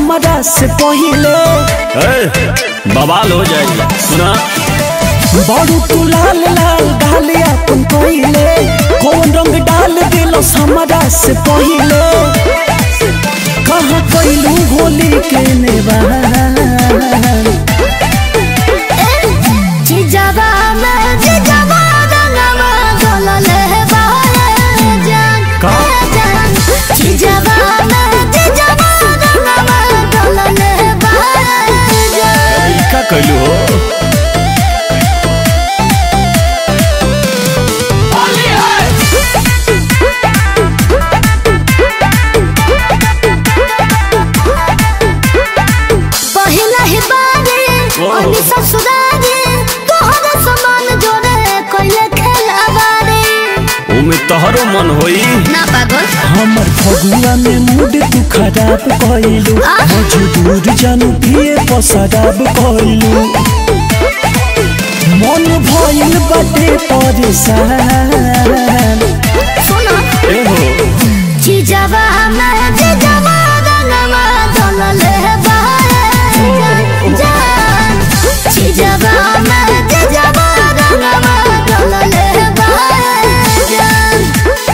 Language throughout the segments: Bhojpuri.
हमारा से पहिले बवाल हो जाएगी सुना बड़ू तू लाल लाल डाले अपन पहिले कौन रंग डाल दिलस हमारा से पहिले कहाँ कैलू होली के नेवान जिजाबा में जिजाबा रंगवा गलले बारे जान का? जान जिजाबा में जिजाबा रंगवा गलले बारे जान का कैलू हो पहिला ही बारी ओह। अनि ससुरारी तोहरा समान जोड़े कोइले खेलाबारी ओमे तोहरो मन होई ना पागल हमर फगुआ में मूड तू खराब कैलू आ? मजबूर जानू पिए पसराब कैलू मन भइल बाटे परेशान सुनो ए हो जिजाबा में जिजाबा रंगवा गलले बारे जान जान जिजाबा में जिजाबा रंगवा गलले बारे जान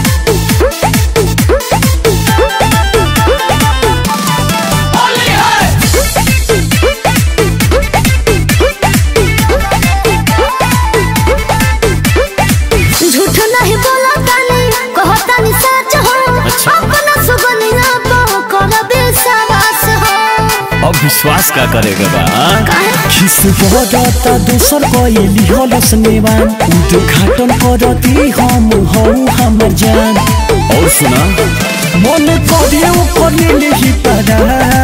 झूठ नहीं बोला तानी कहतानी सच हो अच्छा। अपना सुगनिया तो कर विश्वास हो अब विश्वास का करेगा बा हाँ? काहे खिस बरता दोसर कैली हलस नेवान उद्घाटन करती हम हौ हमर जान और सुना मन करे ओकर लेही परा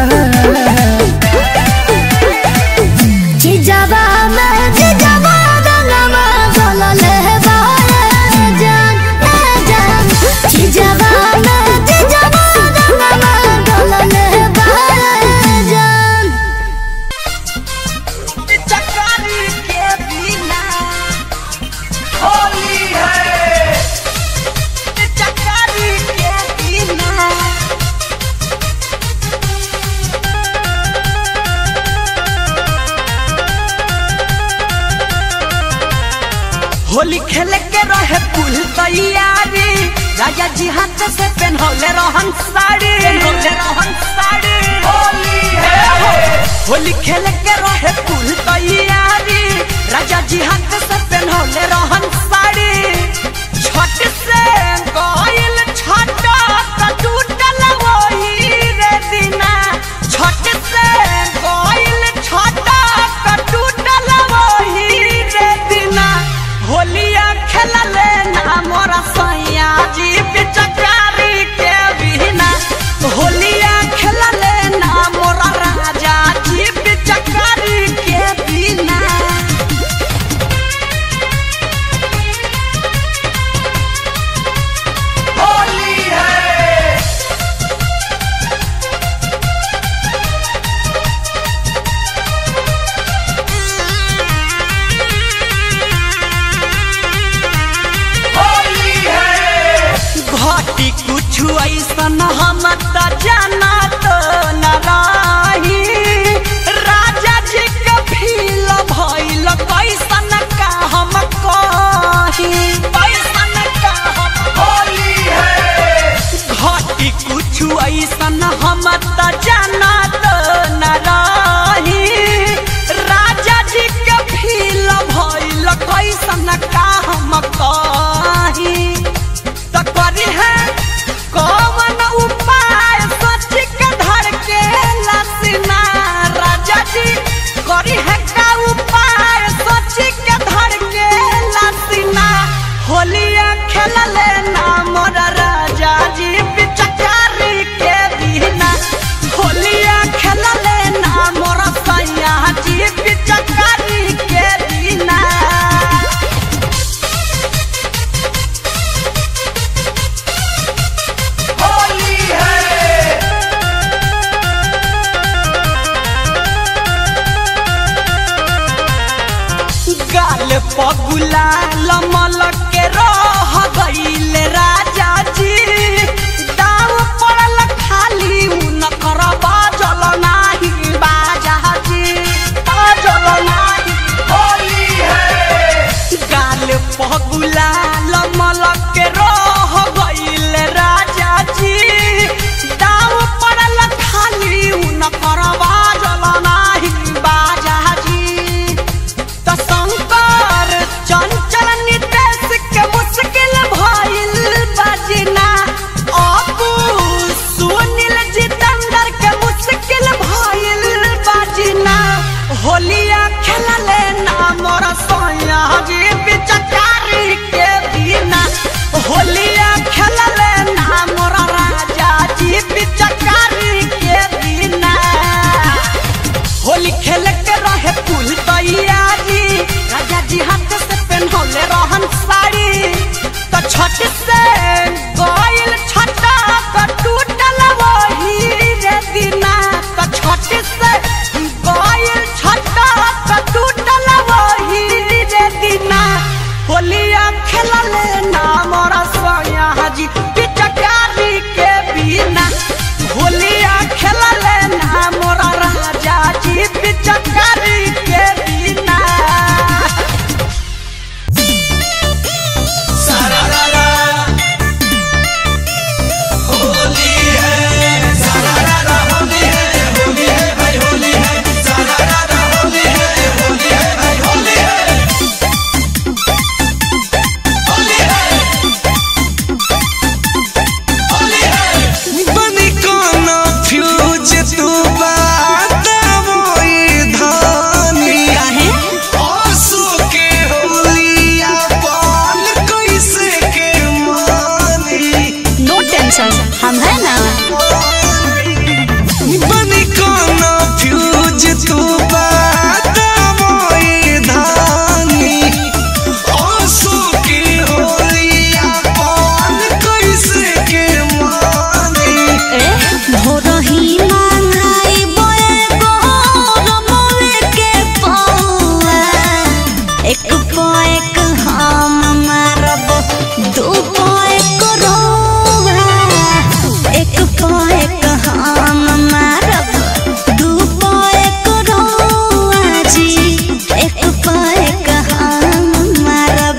जिजाबा में जिजाबा रंगवा गलले बारे जान ए जान जिजाबा में जिजाबा रंगवा गलले बारे जान चकारी के बिना होली है चकारी के बिना होली खेले के रहे कुल तैयारी राजा जी हाथ से पहनौले रहन साड़ी पहनौले रहन साड़ी होली है होली खेले के रहे कुल तैयारी राजा जी हाथ से पहनौले रहन साड़ी छठ से गइल छठ त टूटल वही रे दिना छठ से गइल छठ त टूटल वही रे दिना होलिया खेलले ना मोरा सैया जी पिचकारी के बिना होलिया खेलले ना मोरा राजा जी पिचकारी के बिना होली है होली है घाटी कुछ ऐसन हम त जाना तो न रही राजा जी के फील भइल कैसन का हम कही कैसन का हम होली है घाटी कुछ ऐसन हम त जाना तो न रही राजा जी के फील भइल कैसन का हम कही त करी है कौन उपाय सोच के धर के लसना राजा जी करी है का उपाय सोच के धर के लसना होलिया खेलले ना मोर राजा जी पिचकारी के बिना होलिया खेलले ना मोर सैया जी पिचकारी के बिना होली है गाल पगुला लमल के रह गईल राजा जी दाव पड़ल खाली उनकर बाजल ना जी पिचकारी के बिना होलिया खेलले ना मोरा राजा जी पिचकारी के बिना होली खेले के रहे कुल तैयारी राजा जी हाथ से पहनौले रहन साड़ी तो छठ से गइल छटा तो टूटल वही रे दिना तो छठ से गइल छटा तो टूटल वही रे दिना होलिया खेलले ना मोरा सोया जी पिचकारी के बिना होलिया खेलले ना मोरा राजा जी पिचकारी के बिना बनी कोनो फ्यूज तू बात मोई धानी आंसू के होलिया पाल कैसे के मानी नो टेंशन हम है ना बनी कोनो फ्यूज तू बात मोई धानी आंसू के होलिया पाल कैसे के मानी भोरही मांगाई बोए गोरमोले के पौआ एक पो एक हम मारब दू पो एक रोवा एक पो एक हम मारब दू पो एक रोवा जी एक पो एक हम मारब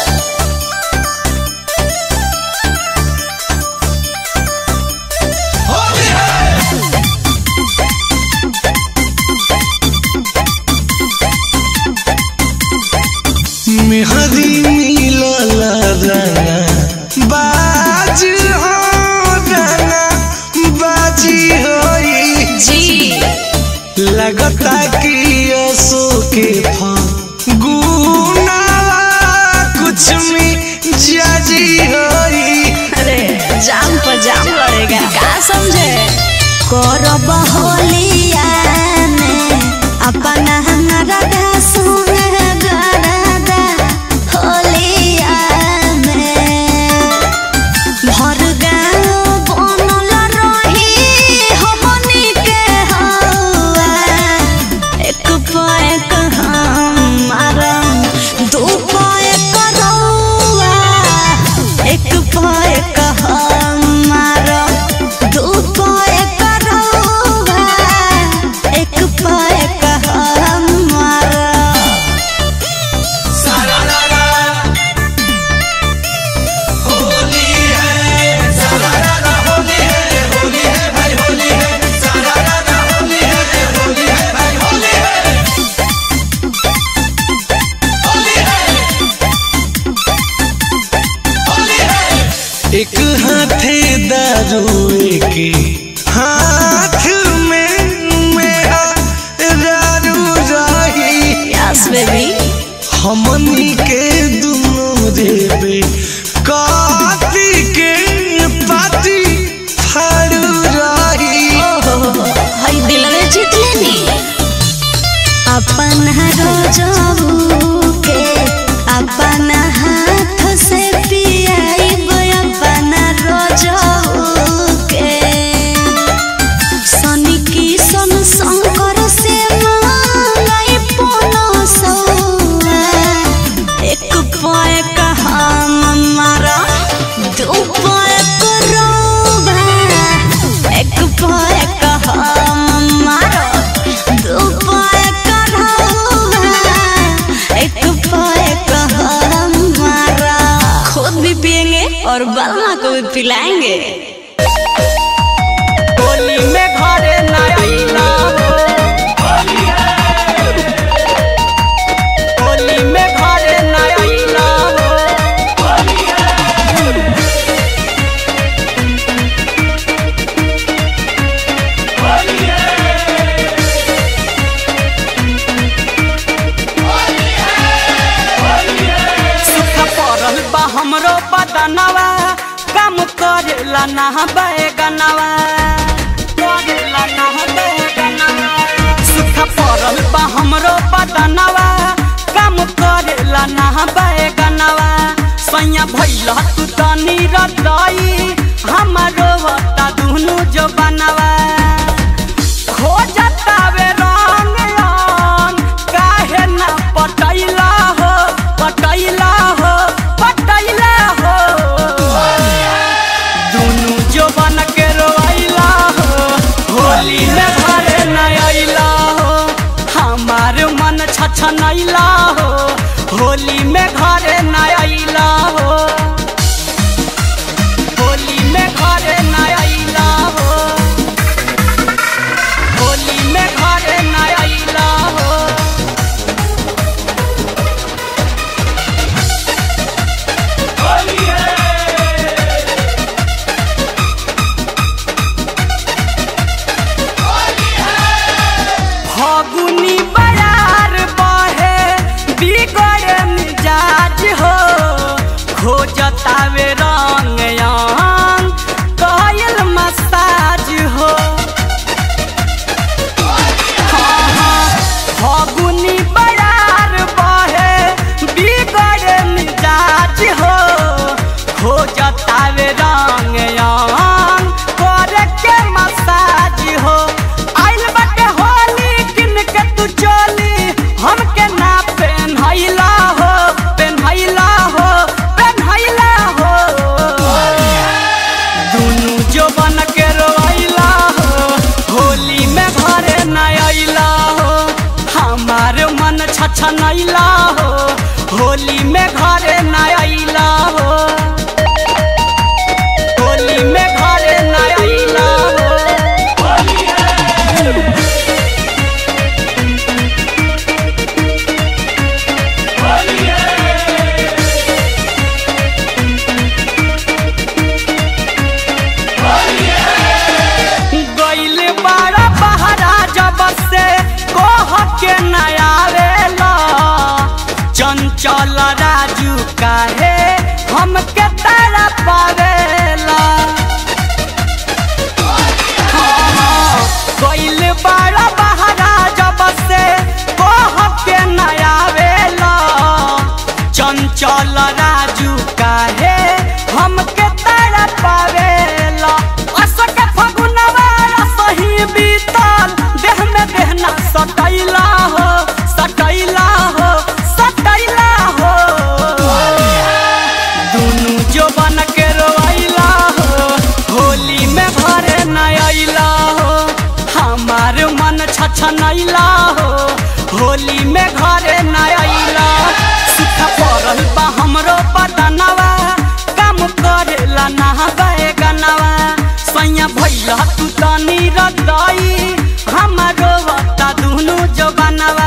मेहदी मिलल रंगा बाज हो रंगा बाजी होई जी लगता कि असो के फगुना कुछ में जाजी होई अरे जाम पर जाम लड़ेगा का समझे करब होलिया में अपना राधा संग गरादा होलिया में भर गाँव बनल रही हमनी के हवा एक पो एक हम मारम दू पो एक रौआ एक पो एक हम मारम दू पो एक रौआ एक पो एक हम मारम एक हाथे दारू के हाथ में मेरा दारू रही यस बेबी हमनी के दुनो देवे काती के पाती फाड़ू रही हई दिल में जीत लेनी अपन रोजबू के अपन हाथ से पियाइब अपन रोजबू के शनि की सन शंकर से मांगाई पोनो सौआ एक पैक हम मारा दू पैक रोबा एक पैक हम मारा दू पैक रोबा एक पैक हम मारा खुद भी पिएंगे और बलमा को भी पिलाएंगे होली में घरे न अइला होली में घरे न अइला होली करेला ना बैगनवा करेला ना बैगनवा सुख पड़ल बा हमरो बदनवा काम करेला ना बैगनवा सैया भैला तू तनी रतई हमारो वता दुनु जो बनवा खोजतावे रंग रंग काहे ना पटैला हो पटैला हो पटैला हो दुनु जवन के रोइला हो होली में घरे न अइला हो हमार मन छछनैला हो होली में घरे न अइला हो होली में घरे न अइला हो होली में घरे न अइला हो फागुनी बयार बहे बिगड़े मिजाज हो खोजतावे रंग यांग कयल मसाज हो फागुनी बयार बहे बिगड़े मिजाज हो खोजतावे रंग यांग करे के मसाज हो आइल बाटे होली किन के तू चली हमके ना पेन्हैला हो पेन्हैला हो पेन्हैला हो दुनु जवन के रोइला हो होली में घरे न अइला हो हमार मन छछनैला हो होली में घरे न अइला हो होली में घरे न अइला हो गइल बारा बहरा जब से कोह के नयावेला चंचल राजू काहे हमके तारा पावेला गइल बारा बहरा जब से कोह के नयावेला चंचल राजू काहे हमके तारा पावेला असक फगुनवा सही बीतल देह में देहना सटैला हो सटैला हो सटैला हो दुनु जवन के रोइला हो होली में भरे न अइला हो हमार मन छछनैला हो होली में घरे न अइला सुख पड़ल बा हमरो बदनवा काम करेला ना बैगनवा सैया भैला तू तनी रतई हमारो वता दुनु जवनवा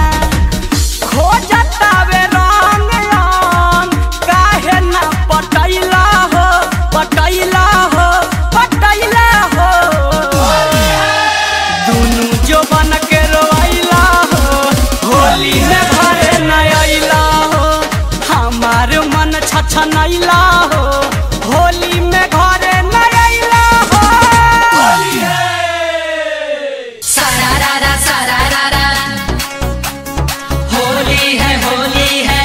खोजतावे रंग रंग काहे ना पटैला हो पटैला हो पटैला हो दुनु जवन के रोइला हो होली में घरे न अइला हो हमार मन छछनैला हो होली में घरे न अइला हो सारारारा सारारारा होली है होली है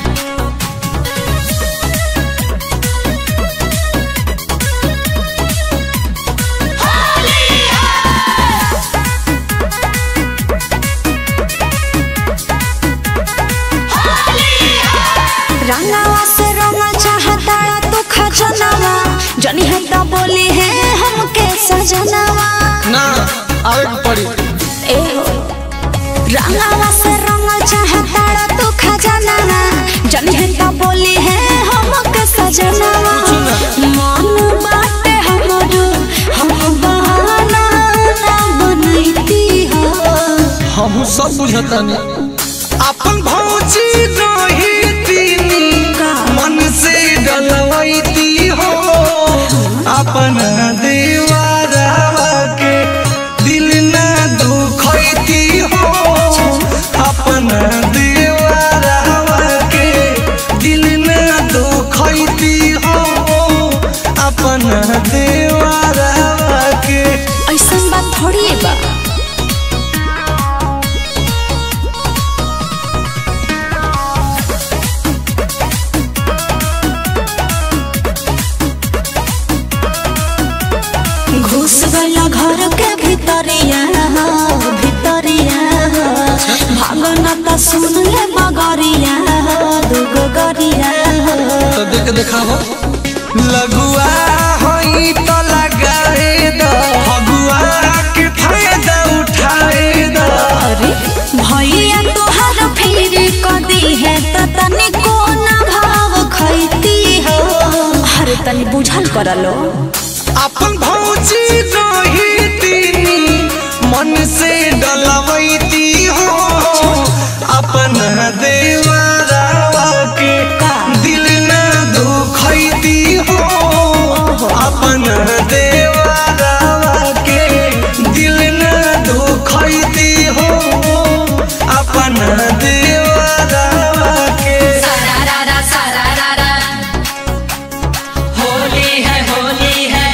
रंगावा से रंग चाहता तू खजनवा जनी है तो बोली है हमके सजनवा ना आवे के पड़ी ए हो रंगावा से रंग चाहता तू खजनवा जनी है तो बोली है हमके सजनवा मन बाटे हमरो हम बहाना ना बनैती हो हम सब बुझतानी अपन भौजी नहीं तीनी मन से डलवैती हो अपन दीवारावा के दिल ना दुखैती हो अपन दीवारावा के दिल ना दुखैती हो अपन दे तो सुन ले मगरिया दुगो गरिया तो देख देखाबो लगुआ होई तो लगाए द फगुआ के फायदा उठाए द अरे भैया तोहर फिर कदी है त तनी कोना भाव खैती हो अरे तनी बुझल करलो अपन भौजी रही तीनी मन से डलवैती हो अपन देवरावा के दिल न दुखैती हो अपन देवरावा के दिल न दुखैती हो अपन देवरावा के सारारारा सारारारा होली है होली है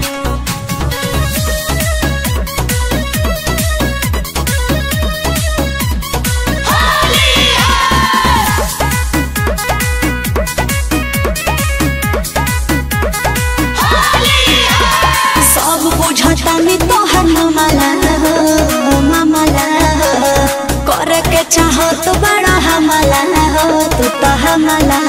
सब बुझता में तोहर मामला हो मामला हो करे के चाहो तो बड़ा हमला हो तू तो हमला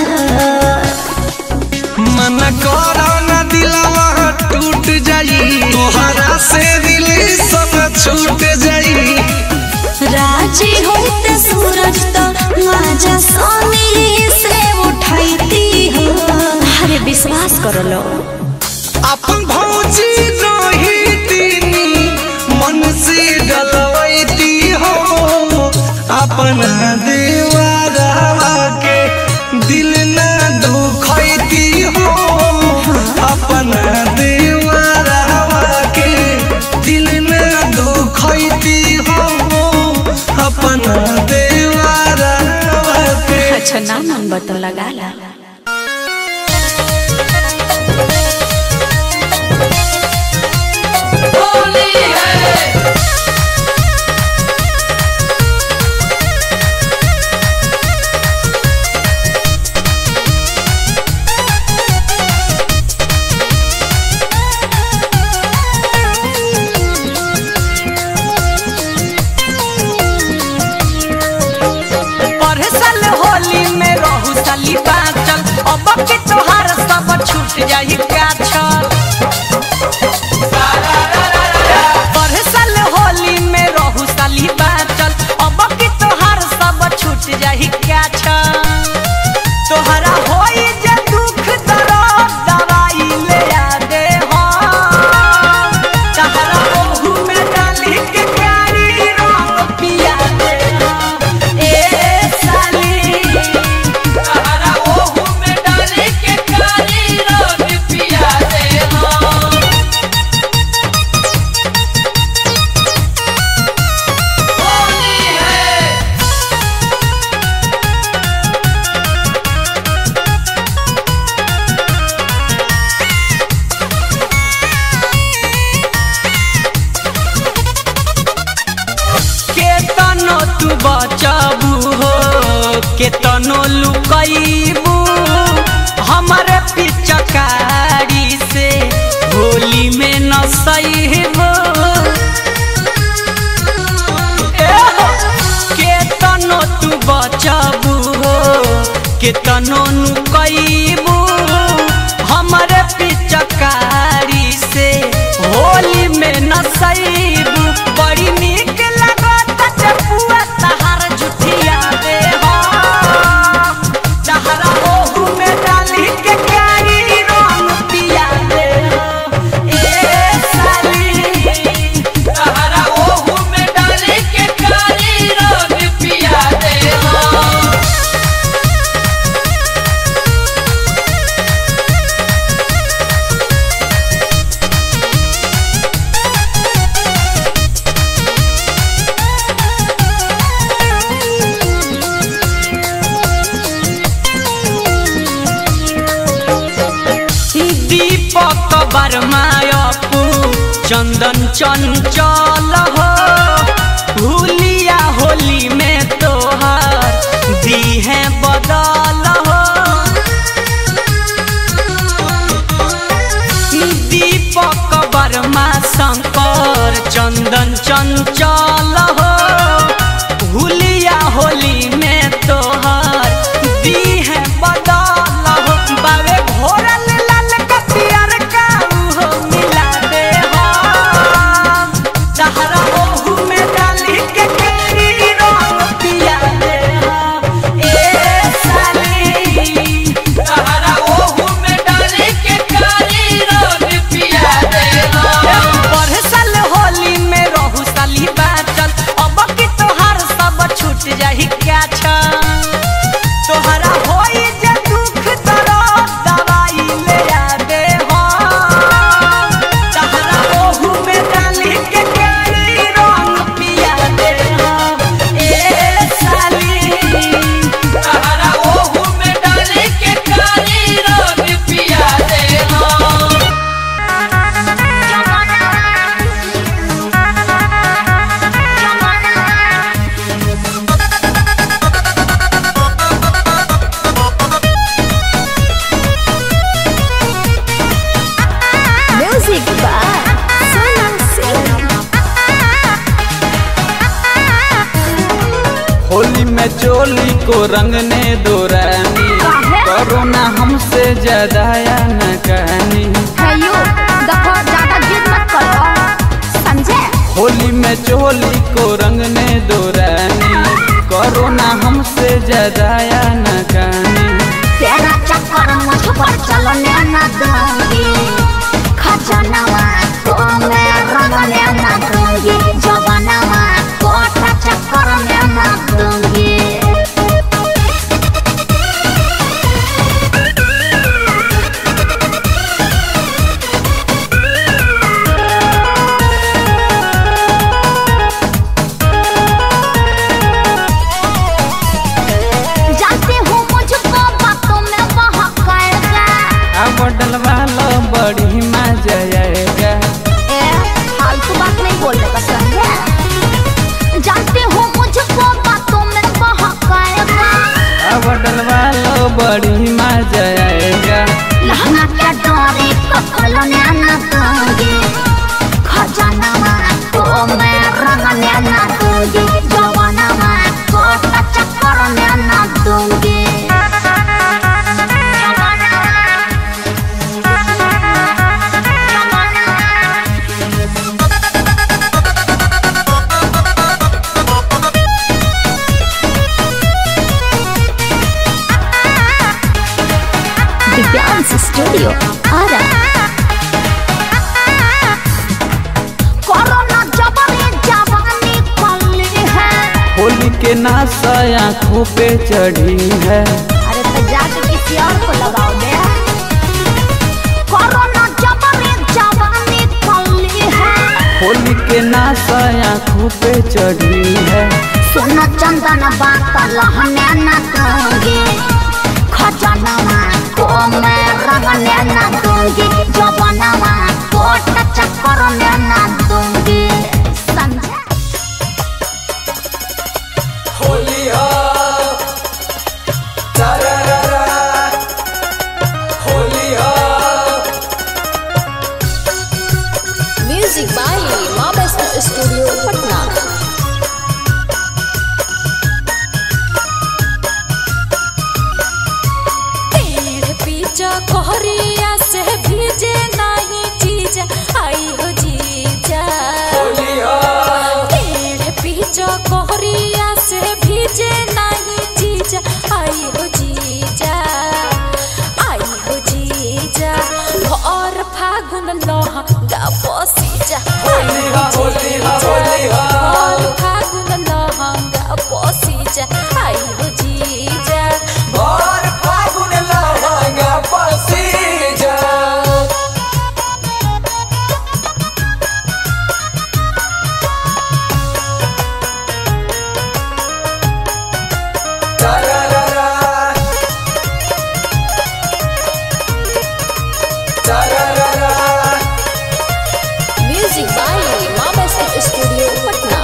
मन करो न दिलवा टूट जाई तोहरा से दिल सब छूट जाई राजी होते सूरज तो माजा सोनी से उठाईती हो अरे विश्वास कर लो अपन भौजी रही तीनी मन से डलवैती हो अपन देवरावा के दिल न दुखैती हो अपन देवरावा के दिल न दुखैती हो अपन देवरावा के अच्छा ना मन बतो लगा ला होली है परसल होली में रहू साली बाचल अब के तोहार सब छूट जाई काछल परसल होली में रहू साली बाचल अब के तोहार सब छूट जाई काछल तोहरा होई जे दुख दर्द दवाई ले आ दे हो तहरा ओहू में डाली के प्यारी रंग पिया दे हो ए साली तारा ओहू में डाले के कारी रंग पिया दे हो होली है केतनो तू बचबू हो केतनो लुकैबू हमरे पिचकारी से होली में न सहीबू केतनो तू बचबू हो केतनो लुकैबू हमरे पिचकारी से होली में न सहीबू बड़ी नीक लागत चपुआ तहार जुठिया दे हो तहरा ओहू में डाली के कारी रंग पिया दे हो ए साली तारा ओहू में डाले के कारी रंग पिया दे हो दीपक बरमायपू चंदन चंचल हो भूलिया होली में तोहर दी है बदल हो दीपक वर्मा शंकर चंदन चंचल हो भूलिया होली चोली को रंगने दो रानी काहे? करो ना हमसे ज्यादा या न कहानी है यू देखो ज्यादा जिद मत करो समझे होली में चोली को रंगने दो रानी करो ना हमसे ज्यादा या न कहानी तेरा चक्कर मुझ पर चलने न दूंगी खजनवा तो मैं रंगने न दूंगी जवानवा कोटा चक्कर में न दूंगी जानती हूँ मुझको बातों में बहकाएगा अब डलवा लो बड़ी मजा आएगा ए, फालतू बात नहीं बोलने का समझे जानती हूँ मुझको बातों में बहकाएगा अब डलवा लो बड़ी मजा आएगा लहंगा के डोरी कपल ने न दूंगी खजानवा तो मैं रंगने न दूंगी जवानवा कोट चक्कर में न दूंगी दिव्यांश स्टूडियो आरा कोरोना जबरी जवानी कमली है होली के नासा आँखों पे चढ़ी है अरे तो जाके किसी और को लगाओ दे कोरोना जबरी जवानी कमली है होली के नासा आँखों पे चढ़ी है सुनो चंदन बात लहने न दूंगी खजानवा को मैं रंगने न दूंगी जवानवा कोट चक्कर में न दूंगी समझे होली हो तारारा होली हो music by Maa Vaishno studio Patna पेड़ पीछा कोहरिया से भीजे नहीं चीज आई हो जीजा होली हो पेड़ पीछा कोहरिया से भीजे नहीं चीज आई हो जीजा आई हो जीजा भोर फागुन लोहा गा पोसीजा आई हो होली हो, जीजा होली हो। भोर फागुन लोहा गा पोसीजा आई हो जीजा और फागुन लहंगा पसी जा तारारा तारारा music by Maa Vaishno studio Patna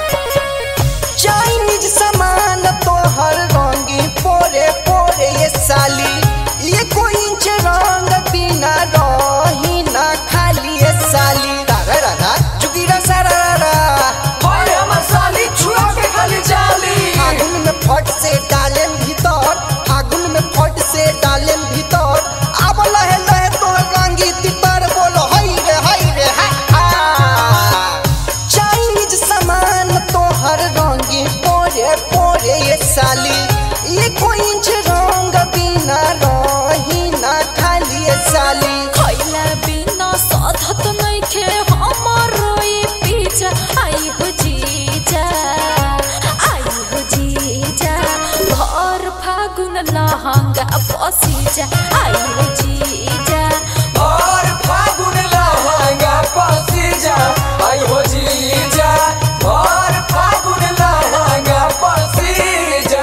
Chinese सामान तो हर रंगी पोरे पोरे ये साली ये कोई इंच रंग बिना रही ना खाली ये साली रारा रारा चुकीरा सारा रारा होय हमर साली छुआ के खाली जाली फागुन में फट से डालेम भीतर फागुन में फट से डालेम भीतर अब लहे लहे तो रंगी तितर बोलो हई रे हई रे हा हा चाइनीज सामान तो हर रंगी पोरे पोरे ये साली ये कोई इंच रंग बिना रही ना खाली ये साली खैला बिना साधत नइखे हमरो ई पीछा आई हो जीजा आई हो जीजा भर फागुन लहंगा पसीजा आई हो जीजा और फागुन लहंगा पसी जा आई हो जी जा और फागुन लहंगा पसी जा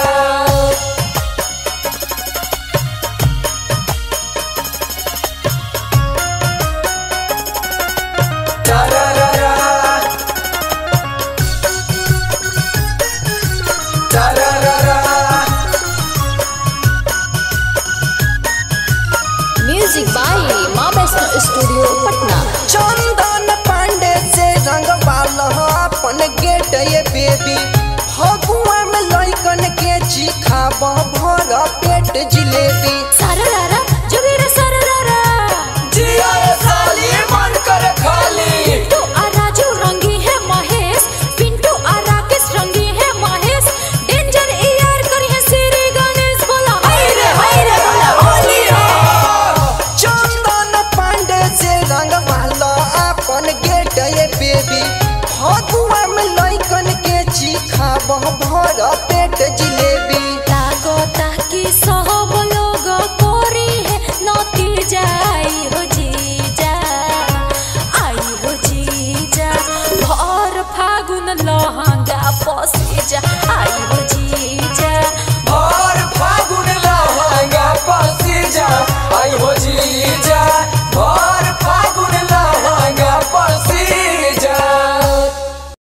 तारारा तारारा music by Maa Vaishno studio Patna Chandan Pandey से रंग वाला अपन गेट ये बेबी फगुआ में लइकन के चिखाब भर पेट जिलेबी सररारा जुगेरा सररारा जिया रे साली मन कर खाली पिंटू आ राजू रंगी है महेश पिंटू आ राकेश रंगी है महेश डेंजर यार करी है श्री गणेश बोला हाय रे हाय रे बोला होली है चंदन पांडे से रंग वाला अपन गेट ये बेबी फगुआ में लइकन के चिखाब भर पेट जिलेबी